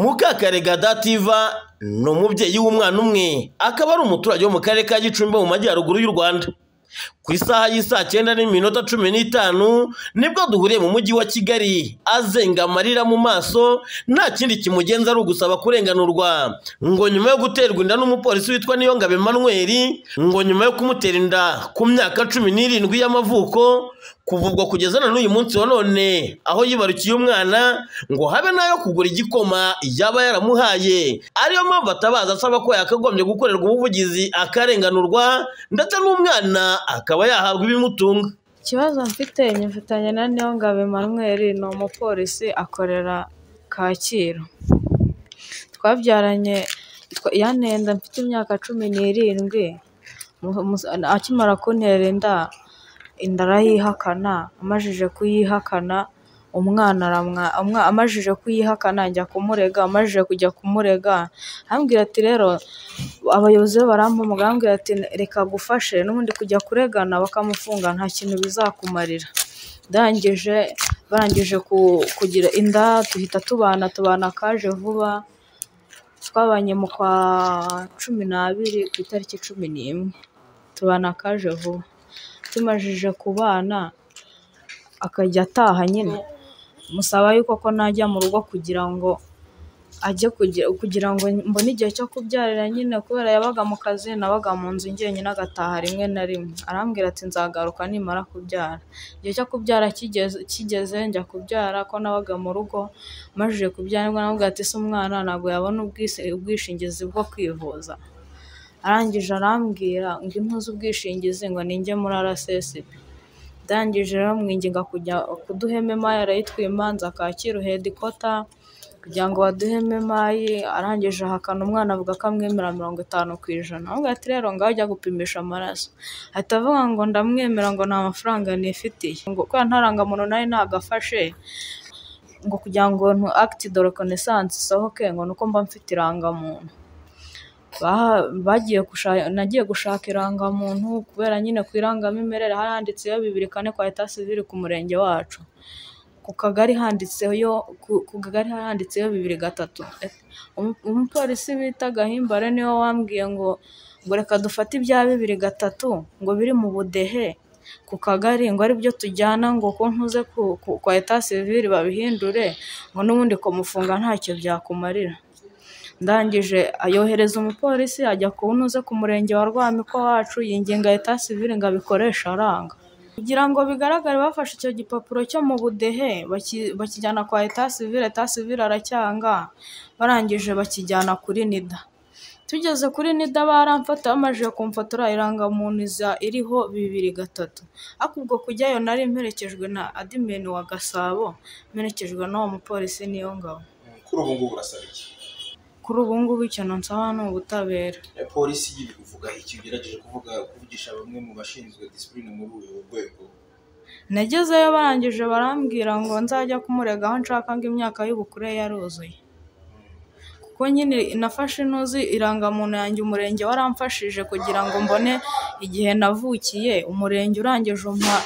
Mukakarega Dativa ni umubyeyi w'umwana umwe, akaba ari umuturage wo mu karere ka Gicumbi mu majyaruguru y'u Rwanda. Ku isaha y'isaa cyenda n'iminota cumi n'itanu nibwo duhuriye mu mujyi wa Kigali azenga amarira mu maso nta kindi kimugenza ari ugusaba kurenganurwa ngo nyuma yo guterwa inda n'umupolisi witwa Niyongabo Emmanuel ngo nyuma yo kumutera inda ku myaka cumi n'irindwi y'amavuko kuva ubwo kugeza na n'uyu munsi wa none aho yibarukiye umwana ngo habe n'ayo kugura igikoma yaba yaramuhaye ariyo mpamvu atabaza asaba ko yakagombye gukorerwa ubuvugizi akarenganurwa ndetse n'umwana akaba yahabwa ibimutunga Ikibazo mfite nyifatanya na Niyongabo Emmanuel ni umupolisi akorera Kacyiru. Twabyaranye twa- yanteye inda mfite imyaka cumi n'irindwi, mu- mu- akimara kuntera inda, inda arayihakana, amajije kuyihakana umwana aramwa, umwa- amajije kuyihakana njya kumurega, amajije kujya kumurega arambwira ati rero abayobozi be barampamagara arambwira ati reka agufashe n'ubundi kujya kuregana bakamufunga nta kintu bizakumarira ndangije barangije ku- kugira inda duhita tubana tubana kaje vuba twabanye mu kwa cumi n'abiri ku itariki cumi n'imwe tubana kaje vuba tumajije kubana akajya ataha nyine musaba yuko ko najya mu rugo kugira ngo ajye kugira kugira ngo mbone igihe cyo kubyarira nyine kubera yabaga mu kazi nabaga mu nzu njyenyine agataha rimwe na rimwe arambwira ati nzagaruka nimara kubyara igihe cyo kubyara kigeze kigeze njya kubyara ko nabaga mu rugo majije kubyara nibwo namubwira ati se umwana ntabwo yabona ubwise- ubwishingizi bwo kwivuza arangije arambwira ngo impuze ubwishingizi ngo ninjye muri RSSB ndangije rero mwinginga kujya kuduha ememayi arayitwimanza Kacyiru hedikota kugira ngo baduheme emayi arangije ahakana umwana avuga ko amwemera mirongo itanu ku ijana avuga ati rero ngaho ajya gupimisha amaraso ahita avuga ngo ndamwemera ngo nta mafaranga nifitiye ngo kubera nta rangamuntu nari nagafashe ngo kugira ngo ntu akiti de rekonesansi isohoke ngo nuko mba mfite irangamuntu Baha- bagiye gushaka nagiye gushaka irangamuntu kubera nyine ku irangamimerere handitseho bibiri kane kwa etat civil ku murenge wacu ku kagari handitseyo ku- ku kagari handitseyo bibiri gatatu Umu- umupolisi bita gahimbare niwe wambwiye ngo ngo reka dufate ibya bibiri gatatu ngo biri mu budehe ku kagari ngo aribyo tujyana ngo ko ntuze ku- ku- kwa etat civil babihindure ngo n'ubundi kumufunga ntacyo byakumarira ndangije ayohereza umupolisi ajya kuwunoza ku murenge wa rwamiko wacu yinginga leta sivile ngo abikoreshe aranga kugira ngo bigaragare bafashe icyo gipapuro cyo mu budehe baki- bakijyana kwa leta sivile leta sivile aracyanga barangije bakijyana kuri nida tugeze kuri nida baramfata bamajije kumfatora irangamuntu iza iriho bibiri gatatu ariko ubwo kujyayo nari mperekejwe na adimeni wa gasabo mperekejwe n'uwo mupolisi niyo ngabo kuri ubu ngubu urasaba iki kuri ubu ngubu ikintu nsaba ni ubutabera Eh, polisi y'ibi kuvuga iki ugerageje kuvuga kuvugisha bamwe mu bashinzwe disipurine muri uyu rwego nagezeyo barangije barambwira ngo nzajya kumurega aho nshaka ngo imyaka y'ubukure yaruzuye kuko nyine nafashe inuzi irangamuntu yanjye umurenge waramfashije kugira ngo mbone igihe navukiye umurenge urangije umpa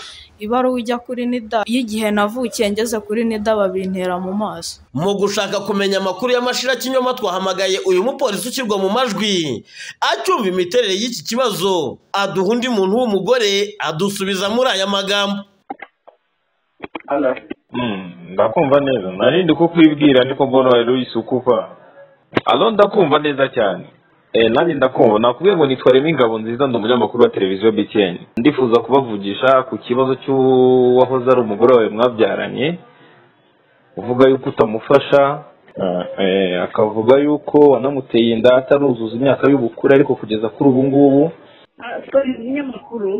ibaruwa ijya kuri nida y'igihe navukiye ngeze kuri nida babintera mu maso Mu gushaka kumenya amakuru y'amashira kinyoma twahamagaye uyu mupolisi ushyirwa mu majwi acyumva imiterere y'iki kibazo aduha undi muntu w'umugore adusubiza muri aya magambo Mm, ndakumva neza narindi kukwibwira ndiko mbona wari uyisukuva alo ndakumva neza cyane Eh, nanjye ndakumva nakubwiye ngo nitwa remo ingabo nziza ndi umunyamakuru wa televiziyo btn ndifuza kubavugisha ku kibazo cy'uwahoze ari umugore wawe mwabyaranye uvuga yuko utamufasha eh, eh, akavuga yuko wanamuteye inda ataruzuza imyaka y'ubukure ariko kugeza kuri ubu ngubu twari ibinyamakuru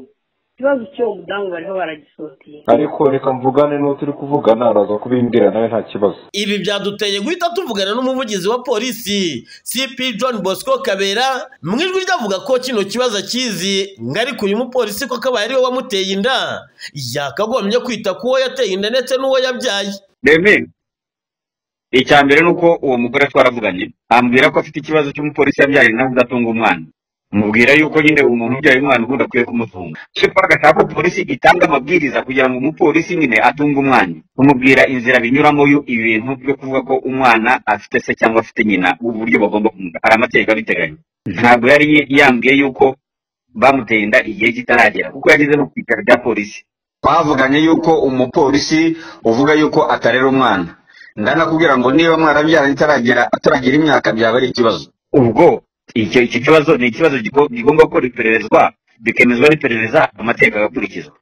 ikibazo cy'uwo mudamu bariho baragisoteye ariko reka mvugane n'uwo turi kuvugana araza kubimbwira nawe nta kibazo Ibi byaduteye guhita tuvugana n'umuvugizi wa polisi CP John Bosco Kabera mu ijwi ryavuga ko kino kibazo akizi ngo ariko uyu mupolisi ko akabaye ariwe wamuteye inda yakagombye kwita ku uwo yateye inda ndetse n'uwo yabyaye reme icya mbere ni uko uwo mugore twaravuganye ambwira ko afite ikibazo cy'umupolisi yabyaye inda udatunga umwana mubwira yuko nyine umuntu ubyaye umwana ubundi akwiye kumutunga cyo agashaka ko polisi itanga amabwiriza kugira ngo umupolisi nyine atunge umwana umubwira inzira binyuramo yo ibintu byo kuvuga ko umwana afite se cyangwa afite nyina uburyo bagomba kumugana hari amategeko abiteganya ntabwo yari yambwiye yuko bamuteye inda igihe kitaragera kuko yageze no ku bitaro bya polisi bavuganye yuko umupolisi uvuga yuko atarera umwana ndanakubwira ngo niba mwarabyara itaragera ataragira imyaka byaba ari ikibazo ubwo icyo icyo kibazo ni ikibazo gigo- gigomba ko ipererezwa bikemezwa n'iperereza amategeko agakurikizwa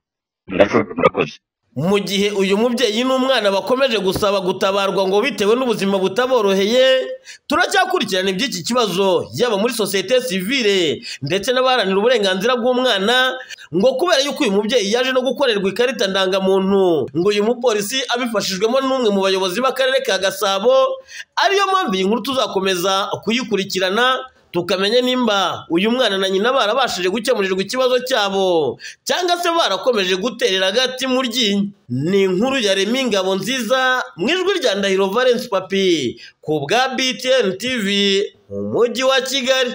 ndashobora murakoze mu gihe uyu mubyeyi n'umwana bakomeje gusaba gutabarwa ngo bitewe n'ubuzima butaboroheye turacyakurikirana iby'iki kibazo yaba muri sosiyete sivile ndetse n'abaharanira uburenganzira bw'umwana ngo kubera yuko uyu mubyeyi yaje no gukorerwa ikarita ndangamuntu ngo uyu mupolisi abifashijwemo n'umwe mu bayobozi b'akarere ka gasabo ariyo mpamvu iyi nkuru tuzakomeza kuyikurikirana tukamenya nimba uyu mwana na nyina barabashije gukemurirwa ikibazo cyabo cyangwa se barakomeje guterera agati mu ryinyo ni inkuru ya remi ingabo nziza mu ijwi rya ndahiro valence papi ku bwa btn tv mu mujyi wa kigali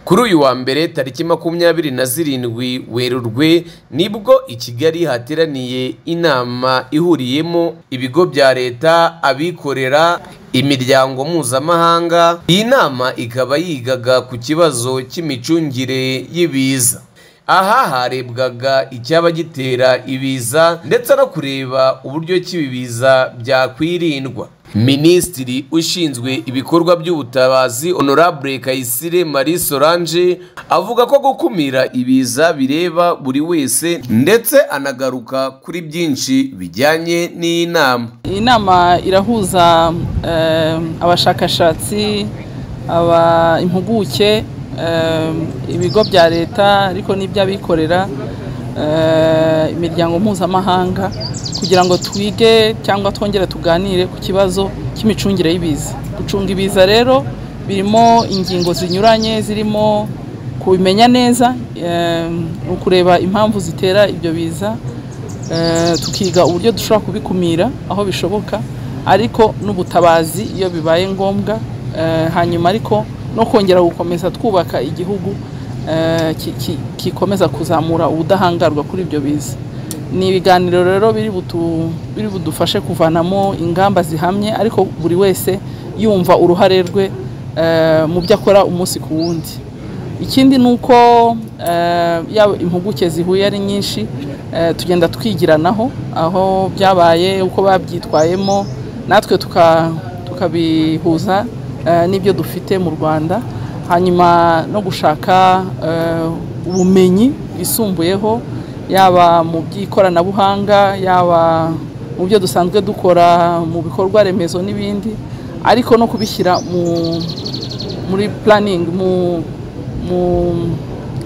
kuri uyu wa mbere tariki makumyabiri na zirindwi werurwe nibwo i kigali hateraniye inama ihuriyemo ibigo bya leta abikorera imiryango mpuzamahanga iyi nama ikaba yigaga ku kibazo cy'imicungire y'ibiza aha harebwaga icyaba gitera ibiza ndetse no kureba uburyo ki ibi biza byakwirindwa minisitiri ushinzwe ibikorwa by'ubutabazi honorable kayisire marie solange avuga ko gukumira ibiza bireba buri wese ndetse anagaruka kuri byinshi bijyanye n'iyi nama iyi nama irahuza eh, abashakashatsi aba impuguke eh, ibigo bya leta ariko n'iby'abikorera eh, imiryango mpuzamahanga kugira ngo twige cyangwa twongere tuganire ku kibazo cy'imicungire y'ibiza gucunga ibiza rero birimo ingingo zinyuranye zirimo kubimenya neza eh, ukureba impamvu zitera ibyo biza Eh, tukiga uburyo dushobora kubikumira aho bishoboka ariko n'ubutabazi iyo bibaye ngombwa Eh, hanyuma ariko no kongera gukomeza twubaka igihugu eh, ki- ki- kikomeza kuzamura ubudahangarwa kuri ibyo biza ni ibiganiro rero biri butu- biri budufashe kuvanamo ingamba zihamye ariko buri wese yumva uruhare rwe eh, mu byo akora umunsi ku wundi ikindi ni uko eh, yaba impuguke zihuye ari nyinshi eh, tugenda twigiranaho aho byabaye uko babyitwayemo natwe tuka- tukabihuza eh, n'ibyo dufite mu rwanda hanyuma no gushaka eh, ubumenyi bwisumbuyeho yaba mu by'ikoranabuhanga yaba mu byo dusanzwe dukora mu bikorwa remezo n'ibindi ariko no kubishyira mu muri puraningi mu mu-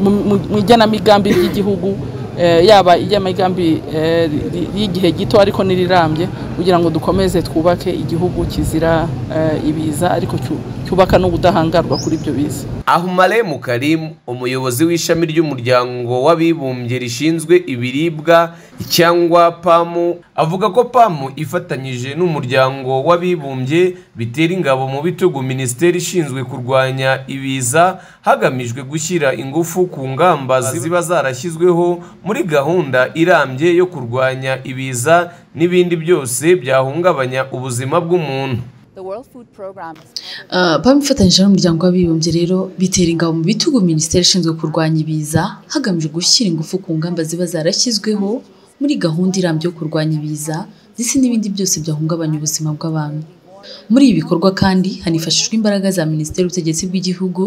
mu- mu mu igenamigambi ry'igihugu eh, yaba igenamigambi eh, ri- ry'igihe gito ariko n'irirambye kugira ngo dukomeze twubake igihugu kizira eh, ibiza ariko cyu- cyubaka n'ubudahangarwa kuri ibyo biza ahumale mukarimu umuyobozi w'ishami ry'umuryango w'abibumbye rishinzwe ibiribwa cyangwa pamu avuga ko pamu ifatanyije n'umuryango w'abibumbye bitera ingabo mu bitugu minisiteri ishinzwe kurwanya ibiza hagamijwe gushyira ingufu ku ngamba ziba zarashyizweho muri gahunda irambye yo kurwanya ibiza n'ibindi byose byahungabanya ubuzima bw'umuntu Uh, babifatanyije n'umuryango w'abibumbye rero bitera ingabo mu bitugu minisiteri ishinzwe kurwanya ibiza hagamijwe gushyira ingufu ku ngamba ziba zarashyizweho muri gahunda irambye yo kurwanya ibiza ndetse n'ibindi byose byahungabanya ubuzima bw'abantu muri ibi bikorwa kandi hanifashishwa imbaraga za minisiteri y'ubutegetsi bw'igihugu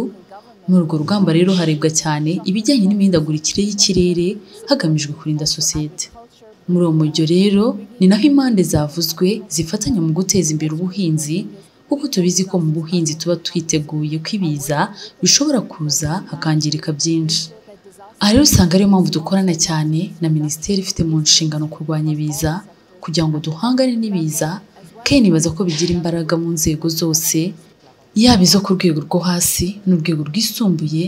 muri urwo rugamba rero harebwa cyane ibijyanye n'imihindagurikire y'ikirere hagamijwe kurinda sosiyete muri uwo mujyo rero ni naho impande zavuzwe zifatanya mu guteza imbere ubuhinzi kuko tubizi ko mu buhinzi tuba twiteguye ko ibiza bishobora kuza hakangirika byinshi aha rero usanga ariyo mpamvu dukorana cyane na minisiteri ifite mu nshingano kurwanya ibiza kugira ngo duhangane n'ibiza kandi nibaza ko bigira imbaraga mu nzego zose yaba izo ku rwego rwo hasi n'urwego rwisumbuye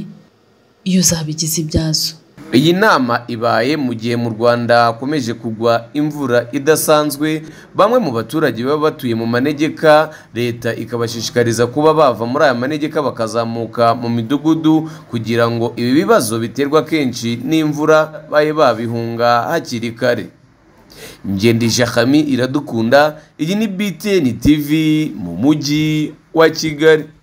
iyo zabigize ibyazo iyi nama ibaye mu gihe mu rwanda hakomeje kugwa imvura idasanzwe bamwe mu baturage baba batuye mu manegeka leta ikabashishikariza kuba bava muri aya manegeka bakazamuka mu midugudu kugira ngo ibi bibazo biterwa kenshi n'imvura babe babihunga hakiri kare ngendesha kami iradukunda iyi ni btn tv mu mujyi wa kigali